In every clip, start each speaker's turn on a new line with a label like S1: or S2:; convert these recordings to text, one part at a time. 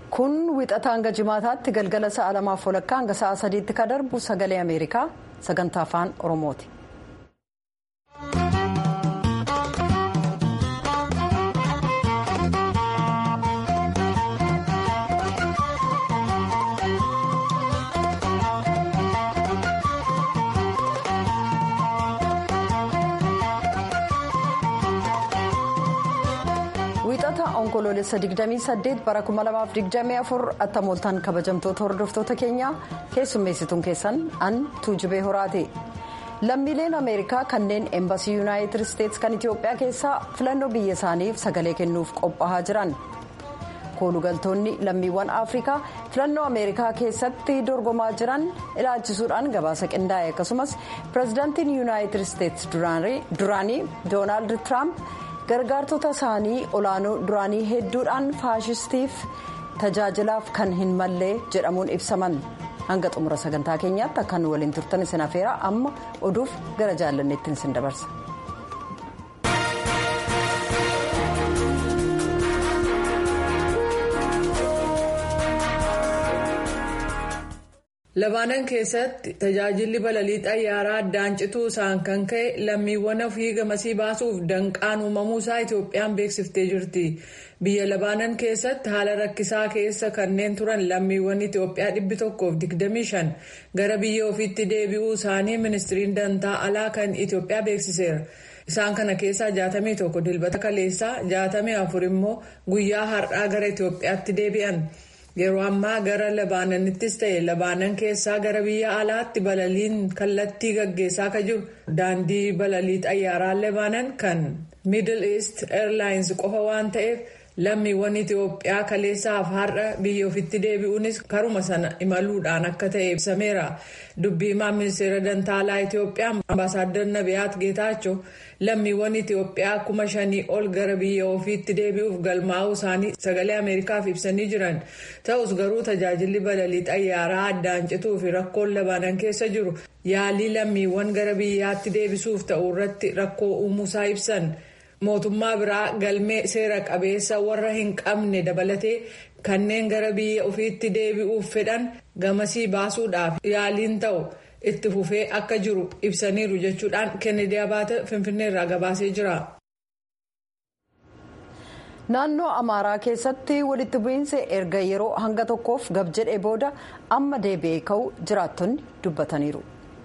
S1: kun wixata hanga jimaataatti galgala sa'a lamaaf walakkaa hanga sa'a sadiitti ka darbu sagalee ameerikaa sagantaa afaan oromooti. wixata onkoloolessa 28 bara 2024 attamooltaan kabajamtoota hordoftoota keenyaa keessummeessituun keessan an tuujibee horaati lammiileen ameerikaa kanneen eembasii yuunaayitid isteetsi kan itiyoophiyaa keessaa filannoo biyya isaaniif sagalee kennuuf qophaa'aa jiran koolugaltoonni lammiiwwan afrikaa filannoo ameerikaa keessatti dorgomaa jiran ilaalchisuudhaan gabaasa qindaa'e akkasumas pirezidaantiin yuunaayitid isteetsi duraanii doonaald tiraamp. gargaartota isaanii olaanoo duraanii hedduudhaan faashistiif tajaajilaaf kan hin mallee jedhamuun ibsaman hanga xumura sagantaa keenyaatti akka nu waliin turtan isin afeera amma oduuf gara jaallanneettiin isin dabarsa.
S2: Labaanan keessatti tajaajilli balalii xayyaaraa addaan cituu isaan kan ka'e lammiiwwan ofii gamasii baasuuf danqaan uumamuusaa Itoophiyaan beeksiftee jirti. Biyya Labaanan keessatti haala rakkisaa keessa kanneen turan lammiiwwan Itoophiyaa dhibbi tokkoof digdamii shan gara biyya ofiitti deebi'uu isaanii ministiriin dantaa alaa kan Itoophiyaa beeksiseera. Isaan kana keessaa jaatamii tokko dilbata kaleessaa jaatamii afur immoo guyyaa har'aa gara Itoophiyaatti deebi'an. Yeroo ammaa gara Labaananittis ta'e Labaanan keessaa gara biyya alaatti balaliin kallattii gaggeessaa akka jiru daandii balalii xayyaaraa Labaanan kan Middle East Airlines qofa waan ta'eef lammiiwwan Itoophiyaa kaleessaaf har'a biyya ofitti deebi'uunis karuma sana imaluudhaan akka ta'e ibsameera. Dubbii himaa ministeera dantaalaa Itoophiyaa ambaasaadar Nabiyaat Geetaachoo lammiiwwan Itoophiyaa kuma shanii ol gara biyya ofiitti deebi'uuf galmaa'uu isaanii sagalee Ameerikaaf ibsanii jiran. Ta'us garuu tajaajilli balalii xayyaaraa addaan cituu fi rakkoon labaanan keessa jiru yaalii lammiiwwan gara biyyaatti deebisuuf ta'u irratti rakkoo uumuusaa ibsan. mootummaa biraa galmee seera qabeessa warra hin qabne dabalatee kanneen gara biyya ofiitti deebi'uuf fedhan gamasii baasuudhaaf yaaliin ta'u itti fufee akka jiru ibsaniiru jechuudhaan kennedy abaate finfinneerraa gabaasee jira.
S1: naannoo amaaraa keessatti walitti bu'iinsi erga yeroo hanga tokkoof gab jedhee booda amma deebi'ee ka'u jiraattonni dubbataniiru.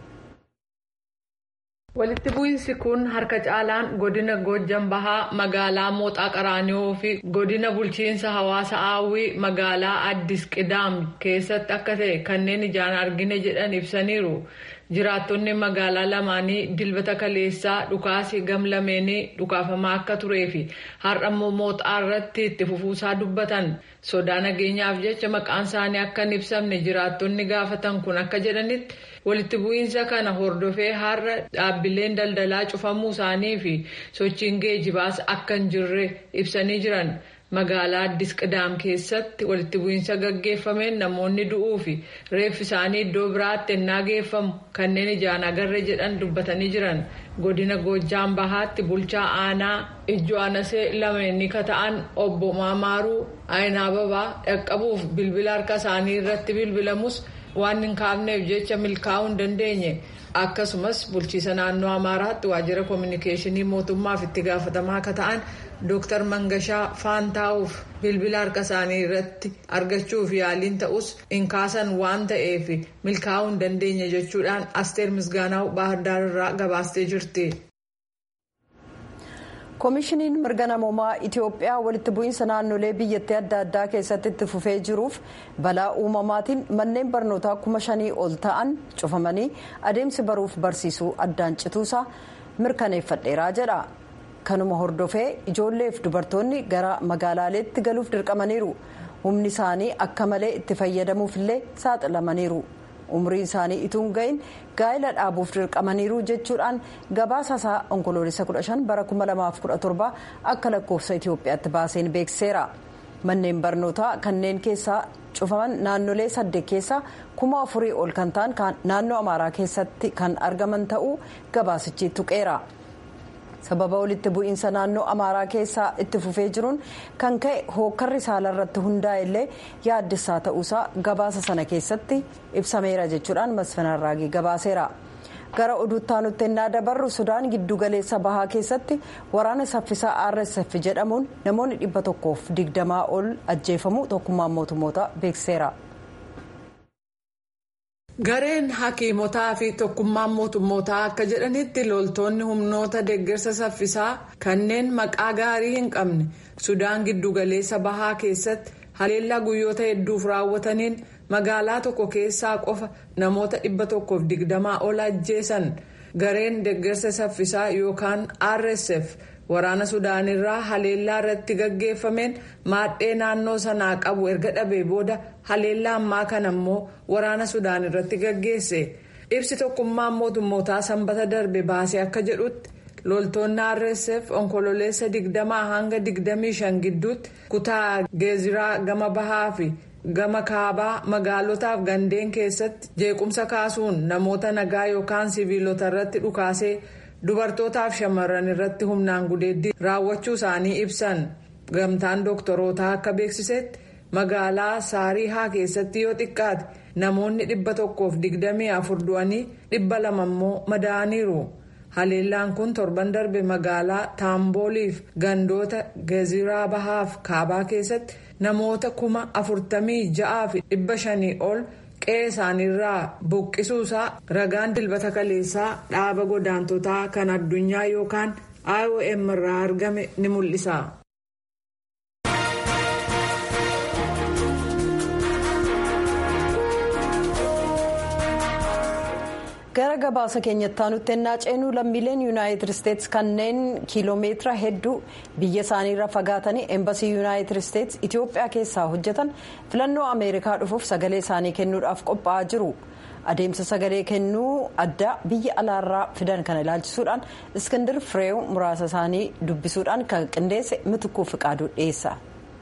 S2: walitti bu'iinsi kun harka caalaan godina goojjan bahaa magaalaa mooxaa qaraanioo fi godina bulchiinsa hawaasa aawwii magaalaa addis qidaam keessatti akka ta'e kanneen ijaan argine jedhan ibsaniiru jiraattonni magaalaa lamaanii dilbata kaleessaa dhukaasi gamlameenii dhukaafamaa akka turee fi har'ammoo mooxaa irratti itti fufuusaa dubbatan sodaa nageenyaaf jecha maqaan isaanii akka hin ibsamne jiraattonni gaafatan kun akka jedhanitti. walitti bu'iinsa kana hordofee har'a dhaabbileen daldalaa cufamuu isaanii fi sochiin geejibaas akka hin jirre ibsanii jiran magaalaa addis qidaam keessatti walitti bu'iinsa gaggeeffameen namoonni du'uu fi reeffi isaanii iddoo biraatti ennaa geeffamu kanneen ijaan agarre jedhan dubbatanii jiran godina goojjaan bahaatti bulchaa aanaa ijoo anasee lameenii ka ta'an obbo maamaaruu aayinaa babaa dhaqqabuuf bilbila harka isaanii irratti bilbilamus. waan hin kaafneef jecha milkaa'uu hin dandeenye akkasumas bulchiisa naannoo amaaraatti waajjira koominikeeshinii mootummaaf itti gaafatamaa akka ta'an dooktar mangashaa faantaa'uuf bilbila harka isaanii irratti argachuuf yaaliin ta'us hin kaasan waan ta'eef milkaa'uu hin dandeenye jechuudhaan asteer misgaanaa'u baahirdaar irraa gabaastee jirti.
S1: koomishiniin mirga namoomaa itiyoophiyaa walitti bu'iinsa naannolee biyyattii adda addaa keessatti itti fufee jiruuf balaa uumamaatiin manneen barnootaa kuma shanii ol ta'an cufamanii adeemsi baruuf barsiisuu addaan cituusaa mirkaneeffadheeraa jedha kanuma hordofee ijoolleef dubartoonni gara magaalaaleetti galuuf dirqamaniiru humni isaanii akka malee itti fayyadamuufillee saaxilamaniiru. umrii isaanii ituun ga'iin gaa'ela dhaabuuf dirqamaniiru jechuudhaan gabaasa isaa onkoloolessa 15 bara 2017 akka lakkoofsa itiyoophiyaatti baaseen beeksiseera manneen barnootaa kanneen keessaa cufaman naannolee saddeet keessaa kuma afurii ol kan ta'an naannoo amaaraa keessatti kan argaman ta'uu gabaasichi tuqeera sababa walitti bu'iinsa naannoo amaaraa keessaa itti fufee jiruun kan ka'e hookkarri saalarratti hundaa'e illee yaaddessaa ta'uusaa gabaasa sana keessatti ibsameera jechuudhaan masfanarraagii gabaaseera. gara oduuttaanutti ennaa dabarru sudaan giddugaleessa bahaa keessatti waraana saffisaa rsf jedhamuun namoonni dhibba tokkoof digdamaa ol ajjeefamuu tokkummaan mootummoota beekseera.
S2: gareen hakiimotaa fi tokkummaan mootummootaa akka jedhanitti loltoonni humnoota deeggarsa saffisaa kanneen maqaa gaarii hin qabne sudaan giddugaleessa bahaa keessatti haleellaa guyyoota hedduuf raawwataniin. magaalaa tokko keessaa qofa namoota dhibba tokkoof digdamaa ol ajjeesan gareen deeggarsa saffisaa yookaan rsf waraana sudaanirraa haleellaa irratti gaggeeffameen maadhee naannoo sanaa qabu erga dhabee booda haleellaa ammaa kana ammoo waraana sudaan irratti gaggeesse ibsi tokkummaan mootummootaa sanbata darbe baasee akka jedhutti loltoonni rsf onkololeessa digdamaa hanga digdamii shan gidduutti kutaa geeziraa gama bahaa fi. gama kaabaa magaalotaaf gandeen keessatti jeequmsa kaasuun namoota nagaa yookaan siviilota irratti dhukaasee dubartootaaf shamarran irratti humnaan gudeeddii raawwachuu isaanii ibsan gamtaan dooktorootaa akka beeksisetti magaalaa saarihaa keessatti yoo xiqqaate namoonni dhibba tokkoof digdamii afur du'anii dhibba lama immoo madaa'aniiru. haleellaan kun torban darbe magaalaa taambooliif gandoota geeziraa bahaaf kaabaa keessatti namoota kuma afurtamii ja'aa fi dhibba shanii ol qe'ee isaaniirraa buqqisuusaa ragaan dilbata kaleessaa dhaaba godaantotaa kan addunyaa yookaan iom irraa argame ni mul'isa.
S1: gara gabaasa keenyatti aanutti ennaa ceenuu lammiileen yuunaayitid isteetsi kanneen kiiloomeetira hedduu biyya isaaniirra fagaatanii eembasii yuunaayitid isteetsi itiyoophiyaa keessaa hojjetan filannoo ameerikaa dhufuuf sagalee isaanii kennuudhaaf qophaa'aa jiru adeemsa sagalee kennuu addaa biyya alaarraa fidan kana ilaalchisuudhaan iskindir fireew muraasa isaanii dubbisuudhaan kan qindeesse mitukuu fiqaaduu dhiyeessa.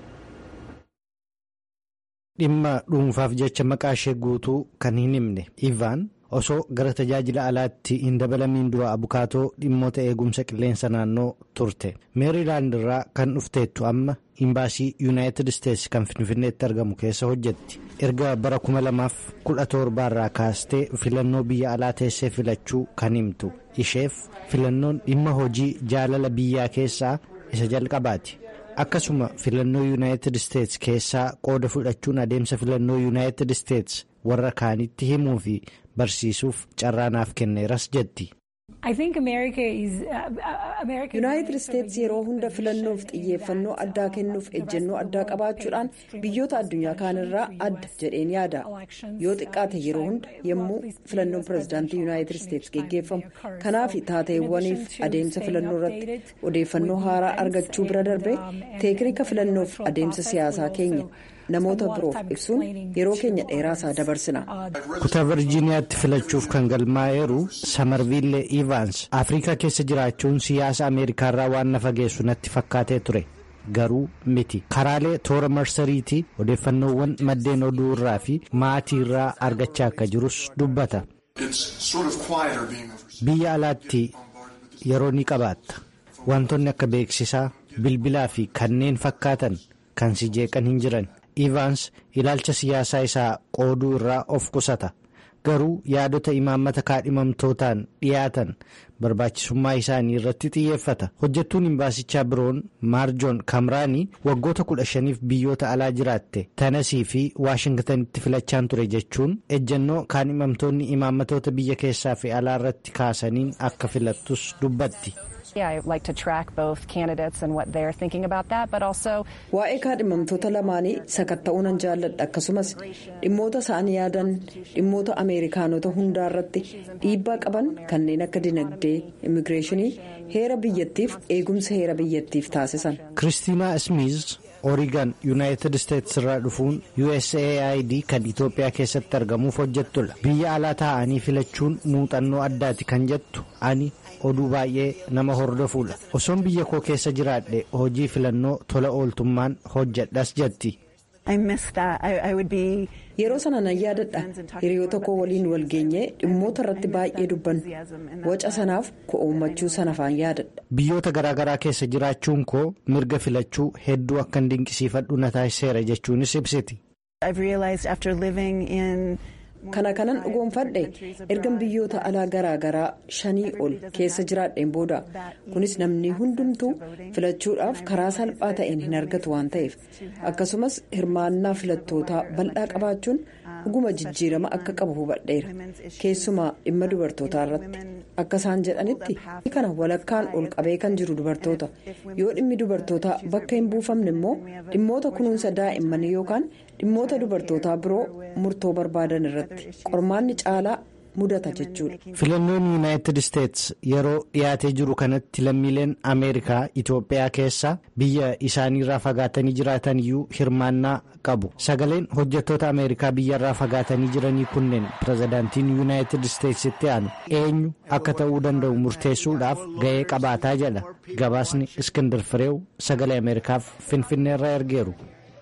S3: dhimma dhuunfaaf jecha maqaa ishee guutuu kan hin himne ivaan. osoo gara tajaajila alaatti hin dabalamiin dura abukaatoo dhimmoota eegumsa qilleensa naannoo turte meeriilaand irraa kan dhufteettu amma imbaasii yuunaayitid isteetsi kan finfinneetti argamu keessa hojjetti erga bara 2017 irraa kaastee filannoo biyya alaa teessee filachuu kan himtu isheef filannoon dhimma hojii jaalala biyyaa keessaa isa jalqabaati. akkasuma filannoo yuunaayitid isteetsi keessaa qooda fudhachuun adeemsa filannoo yuunaayitid isteetsi warra kaanitti himuu fi barsiisuuf carraanaaf kenneeras jetti.
S1: yuunaayitid isteetsi yeroo hunda filannoof xiyyeeffannoo addaa kennuuf ejjennoo addaa qabaachuudhaan biyyoota addunyaa kaanirraa adda jedheen yaada yoo xiqqaate yeroo hunda yommuu filannoon pirezidaantii yuunaayitid isteetsi geggeeffamu kanaaf taateewwaniif adeemsa filannoo irratti odeeffannoo haaraa argachuu bira darbee teeknika filannoof adeemsa siyaasaa keenya. namoota biroof ibsuun yeroo keenya dheeraasaa dabarsina.
S3: kutaa virjiiniyaatti filachuuf kan galmaa'eeru samarviille ivaans afrikaa keessa jiraachuun siyaasa ameerikaarraa waan na fageessu natti fakkaatee ture garuu miti karaalee toora marsariitii odeeffannoowwan maddeen oduu irraa fi maatii irraa argachaa akka jirus dubbata. biyya alaatti yeroo ni qabaatta wantoonni akka beeksisaa bilbilaa fi kanneen fakkaatan kan si jeeqan hin jiran. Ivaans ilaalcha siyaasaa isaa qooduu irraa of qusata garuu yaadota imaammata kaadhimamtootaan dhiyaatan barbaachisummaa isaanii irratti xiyyeeffata hojjettuun imbaasichaa biroon maarjoon kamraanii waggoota kudha shaniif biyyoota alaa jiraatte tanasii fi waashingtanitti filachaan ture jechuun ejjennoo kaadhimamtoonni imaammatoota biyya keessaa fi alaa irratti kaasaniin akka filattus dubbatti.
S1: waa'ee kaadhimamtoota lamaanii sakatta'uu nan jaalladha akkasumas dhimmoota isaan yaadan dhimmoota ameerikaanota hundaa irratti dhiibbaa qaban kanneen akka dinagdee immigireeshinii heera biyyattiif eegumsa heera biyyattiif taasisan.
S3: kiristiinaa ismiiz oorigan yuunaayitid isteetsi irraa dhufuun usaid kan itoophiyaa keessatti argamuuf hojjettudha biyya alaa taa'anii filachuun muuxannoo addaati kan jettu ani. oduu baay'ee nama hordofuudha osoon biyya koo keessa jiraadhe hojii filannoo tola ooltummaan hojjedhas jetti
S1: yeroo sana nan yaadadha hiriyoota koo waliin wal geenyee dhimmoota irratti baay'ee dubbannu waca sanaaf ko'oommachuu sana faan yaadadha.
S3: biyyoota garaagaraa keessa jiraachuun koo mirga filachuu hedduu akkan dinqisiifadhu na taasiseera jechuunis ibsiti.
S1: kana kanan dhugoomfadhe ergan biyyoota alaa garaagaraa shanii ol keessa jiraadheen booda kunis namni hundumtuu filachuudhaaf karaa salphaa ta'een hin argatu waan ta'eef akkasumas hirmaannaa filattootaa bal'aa qabaachuun dhuguma jijjiirama akka qabu hubadheera keessumaa dhimma dubartootaa irratti akka isaan jedhanitti kana walakkaan ol qabee kan jiru dubartoota yoo dhimmi dubartootaa bakka hin buufamne immoo dhimmoota kunuunsa daa'immanii yookaan dhimmoota dubartootaa biroo murtoo barbaadan irratti qormaanni caalaa mudata jechuudha.
S3: filannoon yuunaayitid isteets yeroo dhiyaatee jiru kanatti lammiileen ameerikaa itoophiyaa keessa biyya isaaniirraa fagaatanii jiraatan iyyuu hirmaannaa qabu sagaleen hojjettoota ameerikaa biyyarraa fagaatanii jiranii kunneen pirezidaantiin yuunaayitid isteetsitti aanu eenyu akka ta'uu danda'u murteessuudhaaf ga'ee qabaataa jedha gabaasni iskindar fireew sagalee ameerikaaf finfinneerraa ergeeru.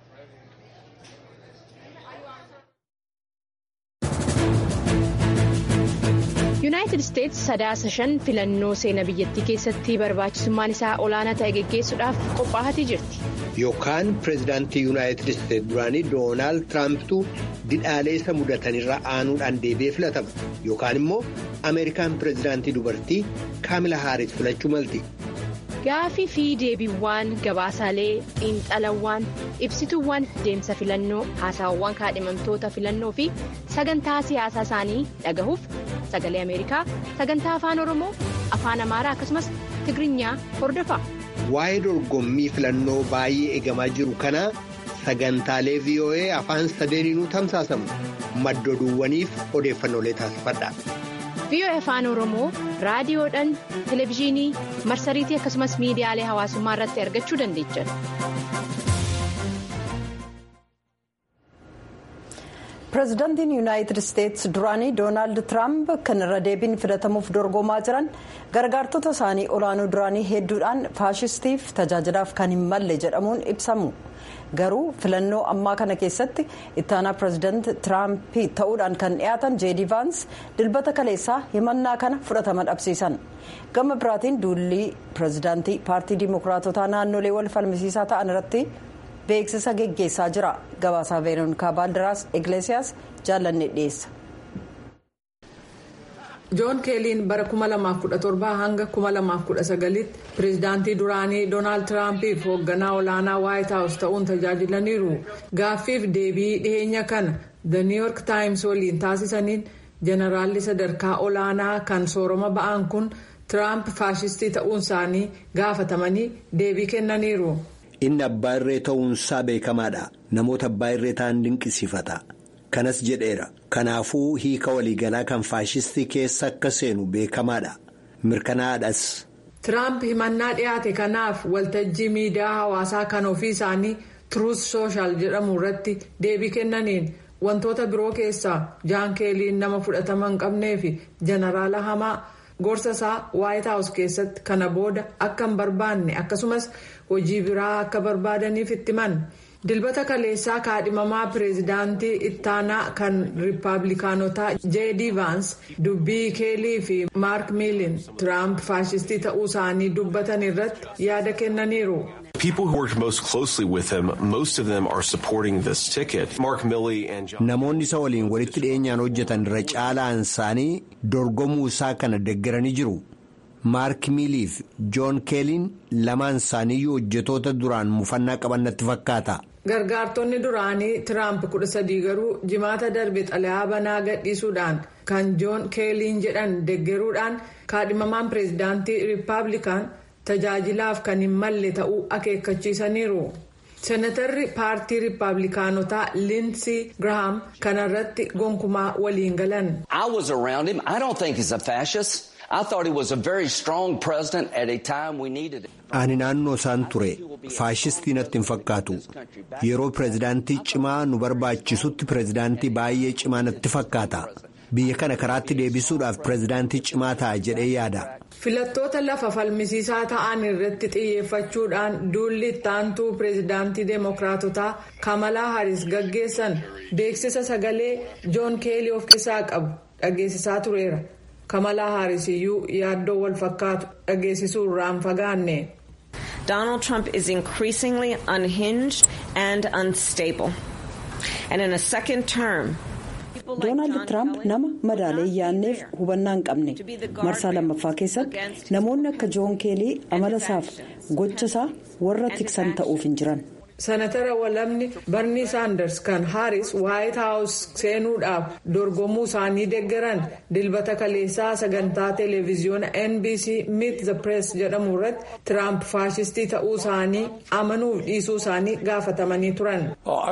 S4: yuunaayitid isteets sadaasa shan filannoo seenaa biyyattii keessatti barbaachisummaan isaa olaanaa ta'e geggeessuudhaaf qophaa'atii jirti.
S5: yookaan pireezidaantii yuunaayitid isteets duraanii doonaald tiraampitu didhaalee isa mudatanirra aanuudhaan deebi'ee filatama yookaan immoo ameerikaan pireezidaantii dubartii kaamila haaris filachuu malti.
S4: gaafii fi deebiiwwan gabaasaalee xiinxalawwan ibsituuwwan deemsa filannoo haasawwan kaadhimamtoota filannoo fi sagantaa siyaasaa isaanii dhagahuuf sagalee ameerikaa sagantaa afaan oromoo afaan amaaraa akkasumas tigirinya hordofa.
S5: waa'ee dorgommii filannoo baay'ee eegamaa jiru kanaa sagantaalee voa afaan sadeeniinuu tamsaasamu maddoduuwwaniif odeeffannoolee taasifadha.
S4: VOA afaan oromoo raadiyoodhaan televezyiinii marsariitii akkasumas miidiyaalee hawaasummaa irratti argachuu dandeechan.
S1: pireezidaantiin yuunaayitid isteets duraanii doonaald tiraamp kan irra deebiin filatamuuf dorgomaa jiran gargaartota isaanii olaanoo duraanii hedduudhaan faashistiif tajaajilaaf kan hin malle jedhamuun ibsamu. garuu filannoo ammaa kana keessatti ittaanaa pireezidaant tiraamp ta'uudhaan kan dhiyaatan jeedii vaans dilbata kaleessaa himannaa kana fudhatama dhabsiisan gama biraatiin duulli pireezidaantii paartii diimokiraatotaa naannolee wal falmisiisaa ta'an irratti beeksisa geggeessaa jira gabaasaa veeroonikaa baaldiraas igleesiyaas jaallanne dhiyeessa.
S2: joon keeliin bara 2017 hanga 2019tti pireezidaantii duraanii doonaald tiraampiif hoogganaa olaanaa waayit haawus ta'uun tajaajilaniiru gaaffiif deebii dhiheenya kana the new york times waliin taasisaniin jeneraalli sadarkaa olaanaa kan sooroma ba'an kun tiraamp faashistii ta'uun isaanii gaafatamanii deebii kennaniiru.
S5: inni abbaa irree ta'uunsaa beekamaadha namoota abbaa irree ta'an dinqisiifata. kanas jedheera kanaafuu hiika waliigalaa kan faashistii keessa akka seenu beekamaadha mirkanaadhas.
S2: tiraamp himannaa dhiyaate kanaaf waltajjii miidiyaa hawaasaa kan ofii isaanii turuus sooshaal jedhamu irratti deebii kennaniin wantoota biroo keessaa jaan keeliin nama fudhatama hin qabnee fi jeneraala hamaa gorsa isaa waayit haawus keessatti kana booda akka hin barbaanne akkasumas hojii biraa akka barbaadaniif itti himan. dilbata kaleessaa kaadhimamaa pireezidaantii ittaanaa kan riippaabilikaanotaa jeedii vaans dubbii keelii fi maark miilin tiraamp faashistii ta'uu isaanii dubbatan irratti yaada kennaniiru.
S5: namoonni isa waliin walitti dhiyeenyaan hojjetan irra caalaan isaanii dorgomuu isaa kana deeggaranii jiru. maark miiliif joon keeliin lamaan isaaniiyyuu hojjetoota duraan mufannaa qaban natti fakkaata.
S2: gargaartonni duraanii tiraamp kudha sadii garuu jimaata darbe xalayaa banaa gadhiisuudhaan kan joon keeliin jedhan deeggaruudhaan kaadhimamaan pireezidaantii riippaabilikaan tajaajilaaf kan hin malle ta'uu akeekkachiisaniiru. senatarri paartii riippaabilikaanotaa liinsii girahaam kanarratti gonkumaa waliin galan.
S5: ani naannoo isaan ture faashistii natti hin fakkaatu yeroo pireezidaantii cimaa nu barbaachisutti pireezidaantii baay'ee cimaa natti fakkaata biyya kana karaatti deebisuudhaaf pireezidaantii cimaa ta'a jedhee yaada.
S2: filattoota lafa falmisiisaa ta'an irratti xiyyeeffachuudhaan duulli ittaantuu pireezidaantii deemokiraatotaa kamalaa haris gaggeessan beeksisa sagalee joon keelii of keessaa qabu dhageessisaa tureera kamalaa haris iyyuu yaaddoo wal fakkaatu dhageessisuu irraan fagaanne.
S6: Donald Trump is increasingly unhinged and unstable. And in a second term,
S1: doonaald tiraamp nama madaalee yaanneef hubannaa hin qabne marsaa lammaffaa keessatti namoonni akka joon keelii amala isaaf gocha isaa warra tiksan ta'uuf hin jiran.
S2: sanatara walamni barnii saanders kan haaris waayit haawus seenuudhaaf dorgomuu isaanii deeggaran dilbata kaleessaa sagantaa televiziyoona nbc meet the press jedhamu irratti tiraamp faashistii ta'uu isaanii amanuuf dhiisuu isaanii gaafatamanii turan.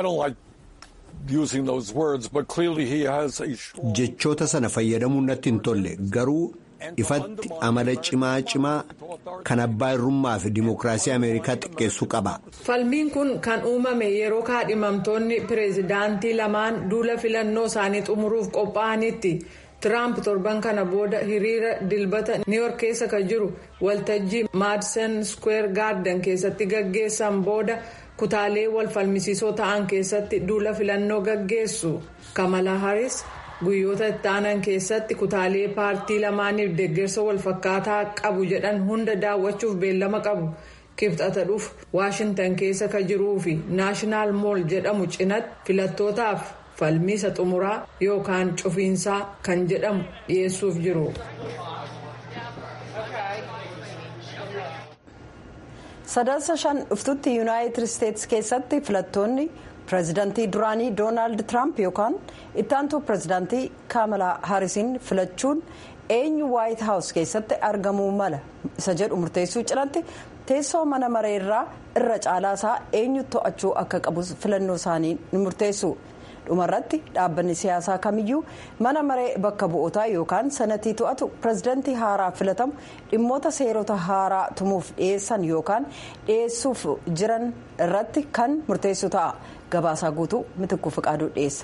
S5: jechoota sana fayyadamuun natti hin tolle garuu ifatti amala cimaa cimaa kan abbaa irrummaa fi dimookiraasii ameerikaa xiqqeessuu qaba.
S2: falmiin kun kan uumame yeroo kaadhimamtoonni pireezidaantii lamaan duula filannoo isaanii xumuruuf qophaa'anitti tiraamp torban kana booda hiriira dilbata niiyork keessa kan jiru waltajjii maadison square garden keessatti gaggeessan booda. kutaalee wal falmisiisoo ta'an keessatti duula filannoo gaggeessu kamala haris guyyoota itti aanan keessatti kutaalee paartii lamaaniif deeggarsa wal fakkaataa qabu jedhan hunda daawwachuuf beellama qabu kibxata dhufu waashintan keessa kan jiruu fi naashinaal mool jedhamu cinatti filattootaaf falmiisa xumuraa yookaan cufiinsaa kan jedhamu dhiyeessuuf jiru.
S1: sadarsa shan dhuftutti yuunaayitid isteetsi keessatti filattoonni pireezidantii duraanii doonaald tiraamp yookaan ittaantuu pireezidantii kaamalaa haarisiin filachuun eenyu waayit haawus keessatti argamuu mala isa jedhu murteessuu cinatti teessoo mana mareerraa irra caalaa isaa eenyu to'achuu akka qabu filannoo isaanii ni murteessu. dhumarratti dhaabbanni siyaasaa kamiyyuu mana maree bakka bu'ootaa yookaan sanatii to'atu pireezidantii haaraa filatamu dhimmoota seerota haaraa tumuuf dhiyeessan yookaan dhiyeessuuf jiran irratti kan murteessu ta'a gabaasaa guutuu mitikuu fiqaaduu dhiyeessa.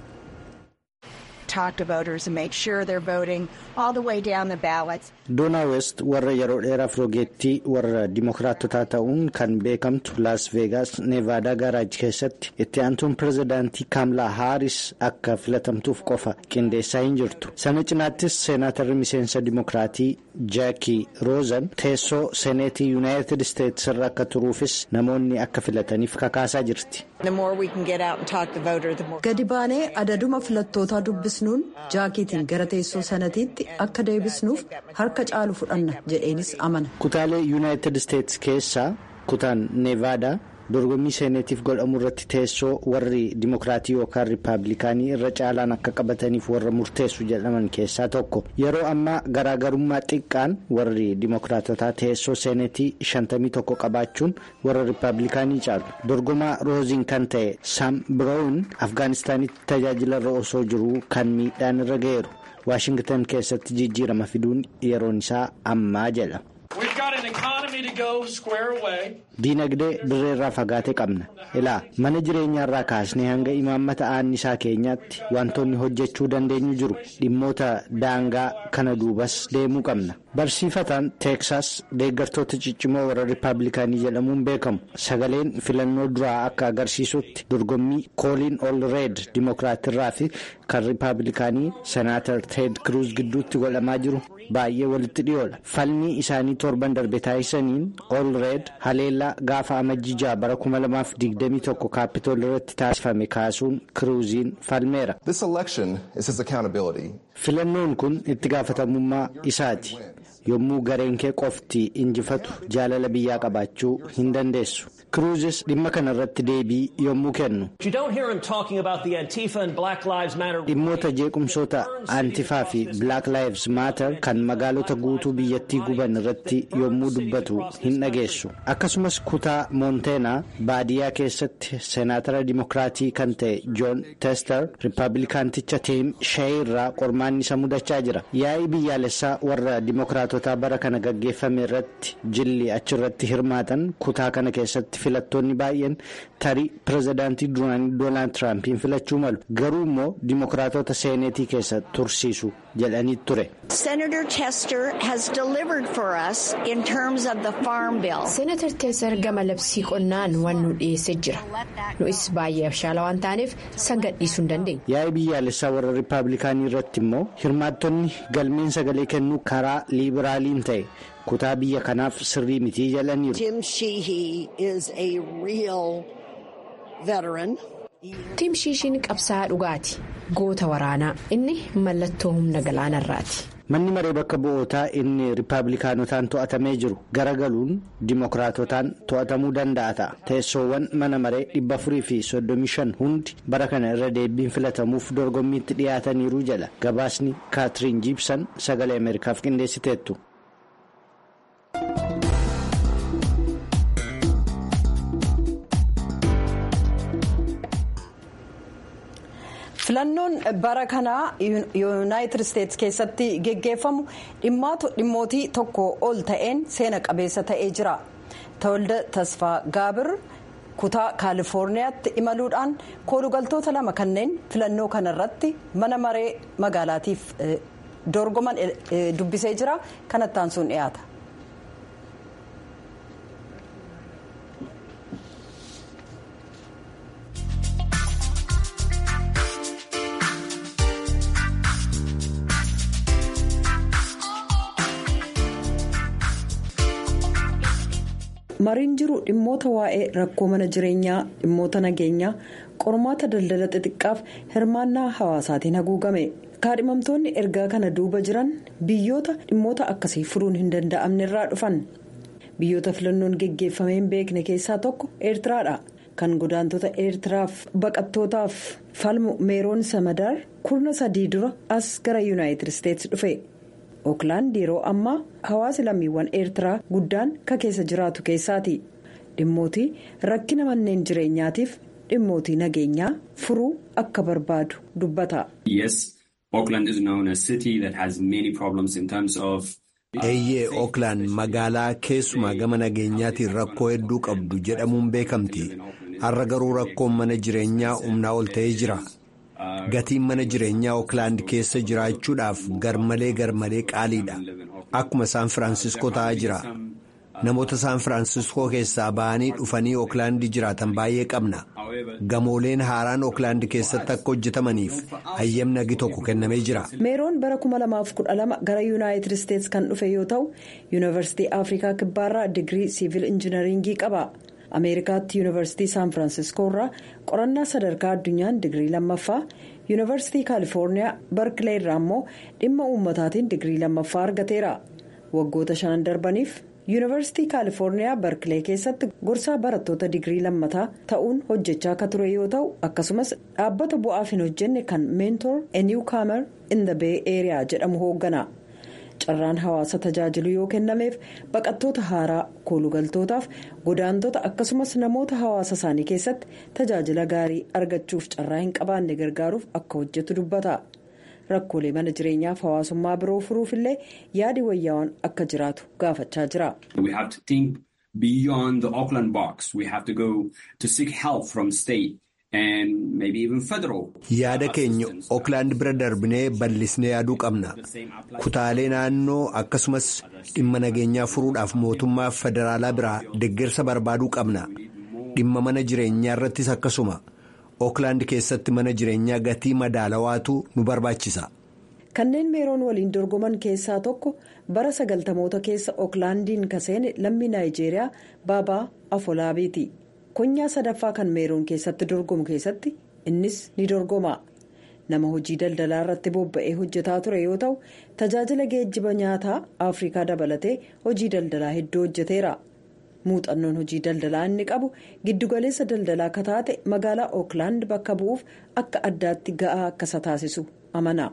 S3: doonaa west warra yeroo dheeraaf roogeettii warra dimookiraatotaa ta'uun kan beekamtu laas veegaas neevaadaa gaaraaj keessatti itti aantuun pireezidaantii kaamlaa haaris akka filatamtuuf qofa qindeessaa hin jirtu sana cinaattis seenaatarri miseensa dimookiraatii jaakii roozan teessoo seeneetii yuunaayitid isteetsi irra akka turuufis namoonni akka filataniif kakaasaa jirti.
S1: gadi baanee adaduma filattootaa dubbisnuun jaakiitiin gara teessoo sanatiitti akka deebisnuuf harka caalu fudhanna jedheenis amana.
S3: kutaalee yuunaayitid isteetsi keessaa kutaan neevaadaa dorgommii seeneetiif godhamu irratti teessoo warri dimookiraatii yookaan riippaabilikaanii irra caalaan akka qabataniif warra murteessu jedhaman keessaa tokko yeroo ammaa garaagarummaa xiqqaan warri dimookiraatotaa teessoo seeneetii shantamii tokko qabaachuun warra riippaabilikaanii caalu dorgomaa rooziin kan ta'e saam biroowun afgaanistaanitti tajaajilarra osoo jiruu kan miidhaan irra ga'eeru waashingtan keessatti jijjiirama fiduun yeroon isaa ammaa jedha. diinagdee dirreerraa fagaate qabna ilaa mana jireenyaarraa kaasnee hanga imaammata aannisaa keenyaatti wantoonni hojjechuu dandeenyu jiru dhimmoota daangaa kana duubas deemuu qabna barsiifataan teeksaas deeggartoota ciccimoo warra riippaabilikaanii jedhamuun beekamu sagaleen filannoo duraa akka agarsiisutti dorgommii kooliin ol reed dimookiraatirraa fi kan riippaabilikaanii senaatar teed kiruuz gidduutti godhamaa jiru baay'ee walitti dhiyoodha falmii isaanii torban darbe taasisaniin ol reed haleellaa gaafa amajjii bara 2021 kaapitool irratti taasifame kaasuun kiruuziin falmeera. filannoon kun itti gaafatamummaa isaati yommuu gareen kee qofti injifatu jaalala biyyaa qabaachuu hin dandeessu. kiruuzis dhimma kana irratti deebii yommuu kennu dhimmoota jeequmsoota antifaa fi black lives matter kan magaalota guutuu biyyattii guban irratti yommuu dubbatu hin dhageessu akkasumas kutaa moonteena baadiyyaa keessatti seenaatara dimookiraatii kan ta'e joon teester riippaabilikaanticha tiim shee irraa qormaanni isa mudachaa jira yaa'ii biyyaalessaa warra dimookiraatotaa bara kana gaggeeffame irratti jilli achirratti hirmaatan kutaa kana keessatti keessatti filattoonni baay'een tarii pirezidaantii duraanii doonaald tiraampiin filachuu malu garuu immoo dimokiraatota seeneetii keessa tursiisu jedhanii ture.
S7: Senator Tester has delivered for us in terms of the farm bill.
S8: Senatar Tester gama labsii qonnaan waan nu dhiyeessee jira. Nu'is baay'ee abshaala waan taaneef san gadhiisuu hin dandeenye.
S3: Yaa'ii biyyaalessaa warra Rippaabilikaanii irratti immoo hirmaattonni galmeen sagalee kennuu karaa liibiraaliin ta'e kutaa biyya kanaaf sirrii mitii jedhaniiru.
S9: Tim Sheehy is a real veteran.
S8: Tim Shiishiin qabsaa'aa dhugaati. Goota waraanaa. Inni mallattoo humna galaanarraati.
S3: Manni maree bakka bu'ootaa inni rippaabilikaanotaan to'atamee jiru garagaluun dimokiraatotaan to'atamuu danda'a ta'a. Teessoowwan mana maree dhibba afurii fi soddomii shan hundi bara kana irra deebiin filatamuuf dorgommiitti dhiyaataniiru jedha. Gabaasni Kaatiriin Jiibsan sagalee Ameerikaaf qindeessiteettu.
S1: filannoon bara kanaa yuunaayitid isteetsi keessatti geggeeffamu dhimmootii tokko ol ta'een seena qabeessa ta'ee jira tawalda tasfaa gaabir kutaa kaalifoorniyaatti imaluudhaan koolugaltoota lama kanneen filannoo kanarratti mana maree magaalaatiif dorgoman dubbisee jira kanattaan sun dhiyaata. mariin jiru dhimmoota waa'ee rakkoo mana jireenyaa dhimmoota nageenyaa qormaata daldala xixiqqaaf hirmaannaa hawaasaatiin haguugame kaadhimamtoonni ergaa kana duuba jiran biyyoota dhimmoota akkasii furuun hin danda'amne irraa dhufan biyyoota filannoon geggeeffamee hin beekne keessaa tokko eertiraadha kan godaantota eertiraaf baqattootaaf falmu meeroon samadaar kurna sadii dura as gara yuunaayitid isteetsi dhufe. ooklaand yeroo ammaa hawaasi lammiiwwan eertiraa guddaan ka keessa jiraatu keessaati dhimmootii rakkina manneen jireenyaatiif dhimmootii nageenyaa furuu akka barbaadu dubbata.
S5: eeyyee ooklaand magaalaa keessumaa gama nageenyaatiin rakkoo hedduu qabdu jedhamuun beekamti har'a garuu rakkoon mana jireenyaa humnaa ol ta'ee jira. gatiin mana jireenyaa ooklaand keessa jiraachuudhaaf garmalee garmalee qaaliidha akkuma saan firaansiskoo ta'aa jira namoota saan firaansiskoo keessaa ba'anii dhufanii ooklaandii jiraatan baay'ee qabna gamooleen haaraan ooklaand keessatti akka hojjetamaniif hayyamni agi tokko kennamee jira.
S1: meeroon bara 2012 gara yuunaayitid isteetsi kan dhufe yoo ta'u yuunivarsiitii afrikaa kibbaarraa digirii siivil injinaringii qaba. ameerikaatti yuunivarsiitii saan firaansiskoo irraa qorannaa sadarkaa addunyaan digirii lammaffaa yuunivarsiitii kaalifoorniyaa barkilee irraa immoo dhimma uummataatiin digirii lammaffaa argateera waggoota shanan darbaniif yuunivarsiitii kaalifoorniyaa barkilee keessatti gorsaa barattoota digirii lammataa ta'uun hojjechaa akka ture yoo ta'u akkasumas dhaabbata bu'aaf hin hojjenne kan meentor eniw kaamer in the bay eeriyaa jedhamu hooggana. carraan hawaasa tajaajilu yoo kennameef baqattoota haaraa koolugaltootaaf godaantota akkasumas namoota hawaasa isaanii keessatti tajaajila gaarii argachuuf carraa hin qabaanne gargaaruuf akka hojjetu dubbata rakkoolee mana jireenyaaf hawaasummaa biroo furuuf illee yaadi wayyaawwan akka jiraatu gaafachaa jira.
S5: yaada keenya ooklaand bira darbinee bal'isnee yaaduu qabna kutaalee naannoo akkasumas dhimma nageenyaa furuudhaaf mootummaa federaalaa biraa deeggarsa barbaaduu qabna dhimma mana jireenyaa irrattis akkasuma ooklaand keessatti mana jireenyaa gatii madaalawaatu nu barbaachisa.
S1: kanneen meeroon waliin dorgoman keessaa tokko bara sagaltamoota keessa ooklaandiin kaseene lammii naayijeeriyaa baabaa afolaabiiti. konyaa sadaffaa kan meeroon keessatti dorgomu keessatti innis ni dorgoma nama hojii daldalaa irratti bobba'ee hojjetaa ture yoo ta'u tajaajila geejjiba nyaataa afrikaa dabalatee hojii daldalaa hedduu hojjeteera muuxannoon hojii daldalaa inni qabu giddugaleessa daldalaa akka taate magaalaa ooklaand bakka bu'uuf akka addaatti ga'aa akka isa taasisu amana.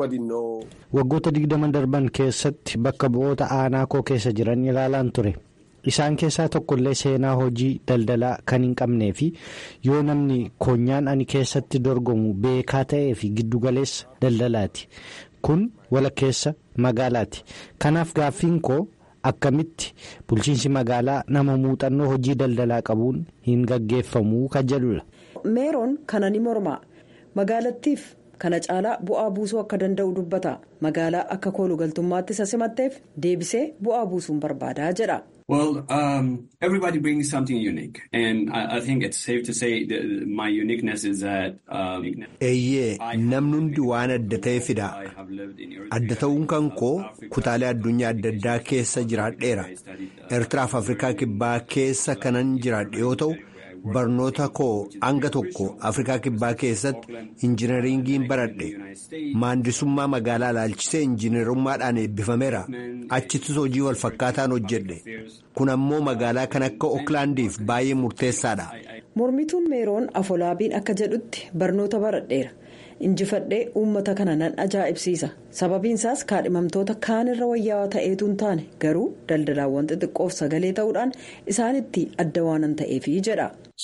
S3: waggoota digdama darban keessatti bakka bu'oota aanaa koo keessa jiran ilaalaan ture isaan keessaa tokkollee seenaa hojii daldalaa kan hin qabnee fi yoo namni koonyaan ani keessatti dorgomu beekaa ta'ee fi giddugaleessa daldalaati kun walakkeessa magaalaati kanaaf gaaffiin koo akkamitti bulchiinsi magaalaa nama muuxannoo hojii daldalaa qabuun hin gaggeeffamuu kan jedhudha.
S1: meeroon kana ni morma magaalattiif kana caalaa bu'aa buusuu akka danda'u dubbata magaalaa akka koolugaltummaatti isa simatteef deebisee bu'aa buusuun barbaadaa jedha.
S10: Well, um, everybody brings something unique, and I, I think it's safe to say that my uniqueness is that.
S5: Eeyyee namni hundi waan adda ta'e fida. Adda ta'uun kan koo kutaalee addunyaa adda addaa keessa jiraadheera. Eertiraaf Afrikaa Kibbaa keessa kanan jiraadhe yoo ta'u. barnoota koo hanga tokko afrikaa kibbaa keessatti injinariingiin baradhe maandisummaa magaalaa ilaalchisee injiinarummaadhaan eebbifameera achittis hojii walfakkaataan hojjedhe kun ammoo magaalaa kan akka ooklaandiif baay'ee murteessaadha.
S1: mormituun meeroon afolaabiin akka jedhutti barnoota baradheera injifadhee uummata kana nan ajaa'ibsiisa sababiinsaas kaadhimamtoota kaanirra wayyaawaa ta'eetu hin taane garuu daldalaawwan xixiqqoof sagalee ta'uudhaan isaanitti adda waanan ta'eefi jedha.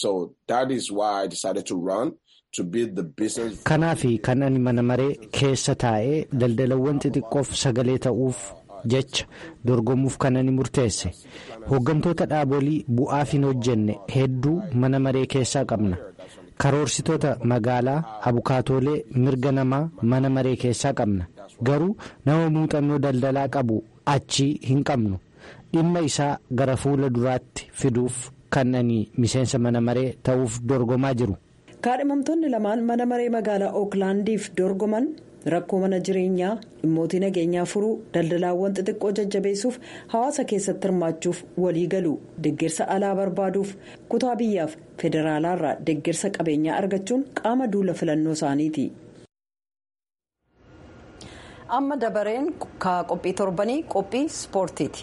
S3: kanaaf kan ani mana maree keessa taa'ee daldalawwan xixiqqoof sagalee ta'uuf jecha dorgomuuf kan ani murteesse hooggantoota dhaabolii bu'aaf hin hojjenne hedduu mana maree keessaa qabna. karoorsitoota magaalaa abukaatoolee mirga namaa mana maree keessaa qabna garuu nama muuxannoo daldalaa qabu achii hin qabnu dhimma isaa gara fuula duraatti fiduuf kan ani miseensa mana maree ta'uuf dorgomaa jiru.
S1: kaadhimamtoonni lamaan mana maree magaalaa ooklaandiif dorgoman rakkoo mana jireenyaa dhimmootii nageenyaa furuu daldalaawwan xixiqqoo jajjabeessuuf hawaasa keessatti hirmaachuuf walii galu deeggarsa alaa barbaaduuf kutaa biyyaaf federaalaarraa deeggarsa qabeenyaa argachuun qaama duula filannoo isaaniiti. amma dabareen qophii torbanii qophii ispoortiiti.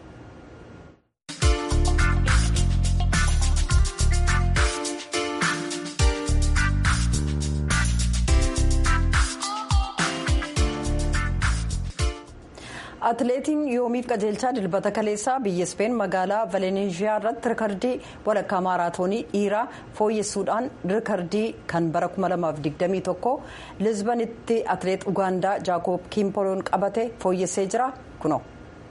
S1: atileetiin yoomiif qajeelchaa dilbata kaleessaa biyya ispeen magaalaa valeneeshiyaa irratti rikardii walakkaa maaraatoonii dhiiraa fooyyessuudhaan rikardii kan bara 2021 lisbanitti atileet ugaandaa jaakoob kimpoloon qabate fooyyessee jira kuno.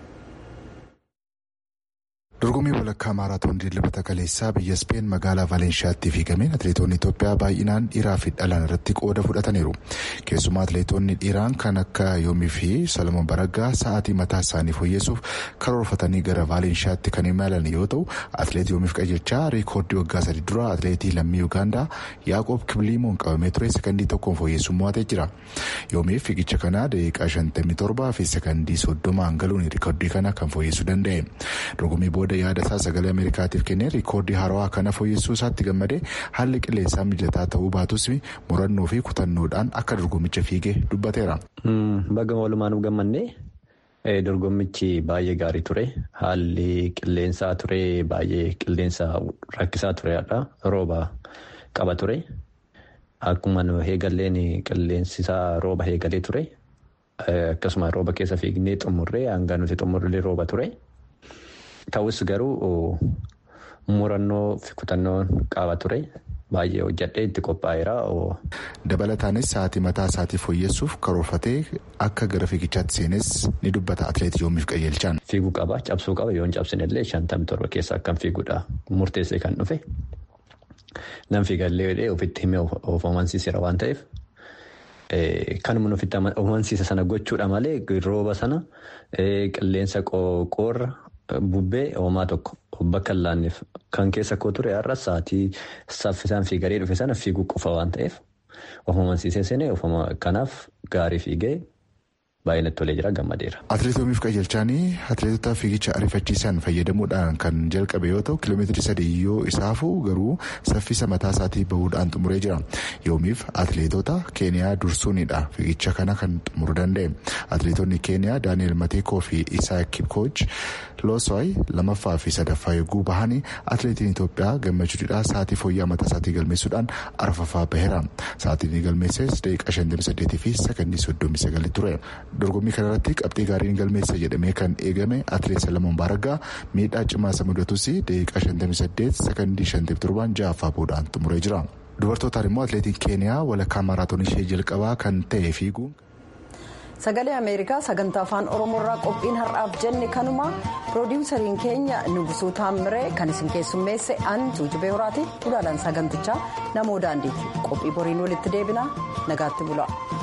S11: dorgommii walakkaa maaraatoonii dilbata kaleessaa biyya ispeen magaalaa valeenshiyaatti fiigameen atileetonni itoophiyaa baay'inaan dhiiraa fi dhalaan irratti qooda fudhataniiru keessumaa atileetonni dhiiraan kan akka yoomii fi salamoon baraggaa sa'aatii mataa isaanii fooyyessuuf karoorfatanii gara valeenshiyaatti kan imalan yoo ta'u atileet yoomiif qajeelchaa riikoordii waggaa sadii dura atileetii lammii ugaandaa yaaqoob kibiliimoon qabamee ture sekandii tokkoon fooyyessuun mo'atee jira yoomiif fiigicha kanaa daqiiqaa 57 fi sekandii 30 galuun riikoordii kana kan fooyyessuu danda'e dorgommii booda yaada isaa sagalee ameerikaatiif kennee riikoordii haarawaa kana fooyyessuu isaatti gammadee haalli qilleensaa mijataa ta'uu baatus murannoo fi kutannoodhaan akka dorgommicha fiigee dubbateera.
S12: Baga walumaan gammannee dorgommichi baay'ee gaarii ture haalli qilleensaa ture baay'ee qilleensa rakkisaa turedha rooba qaba ture akkuma heegalleen qilleensisaa rooba heegalee ture akkasuma rooba keessa fiignee xumurree hanga nuti xumurree rooba ture. Ta'us garuu murannoo fi kutannoon qaba ture baay'ee hojjadhee itti qophaa'eera.
S11: Dabalataanis sa'aatii mataa isaatii fooyyessuuf karoorfatee akka gara fiigichaatti seenes ni dubbata atileetii yoomiif qajeelchaan.
S12: Fiiguu qaba cabsuu qaba yoo hin cabsine illee shantamii torba keessa akkam fiiguudha murteessee kan dhufe nam fiigallee ofitti himee of amansiiseera waan ta'eef. Kanuma ofitti amansiisa sana gochuudha malee rooba sana qilleensa qoorra. Bubbee hoomaa tokko bakka hin laanneef kan keessa koo ture har'a sa'aatii saffisaan fiigaree dhufe sana fiiguu qofa waan ta'eef of amansiisee seenee kanaaf gaarii fiigee baay'inatti tolee jira gammadeera.
S11: Atileet Yoomiif Qajeelchaanii atileetota fiigicha ariifachiisan fayyadamuudhaan kan jalqabe yoo ta'u kiiloomeetirii sadii yoo isaafu garuu saffisa mataa isaatii bahuudhaan xumuree jira. Yoomiif atileetota Keeniyaa dursuunidha fiigicha kana kan xumuruu danda'e. Atileetonni Keeniyaa Daani'eel Mateekoo fi Isaa Kipkooj Loosoy lamaffaa fi sadaffaa yogguu bahanii atileetiin Itoophiyaa gammachuudhaan sa'aatii fooyya'aa mataa isaatii galmeessuudhaan arfaffaa baheera. Sa'aatiin galmeesses daqiiqaa 58 fi sakandii 39 ture. dorgommii kanarratti qabxii gaariin galmeessa jedhamee kan eegame atileet Salamoon Baaraggaa miidhaa cimaa isa mudatus daqiiqaa 58 sekondii 57 ja'affaa boodaan xumuree jira. Dubartootaan immoo atileetiin Keeniyaa walakkaa maaraatoon ishee jalqabaa kan ta'e fiiguun.
S1: Sagalee Ameerikaa sagantaa afaan Oromoorraa qophiin har'aaf jenne kanuma piroodiwusariin keenya Nugusuu Taammiree kan isin keessummeesse an Tuujubee Horaati. Gulaalaan sagantichaa namoo daandiiti. Qophii boriin walitti deebina nagaatti bula.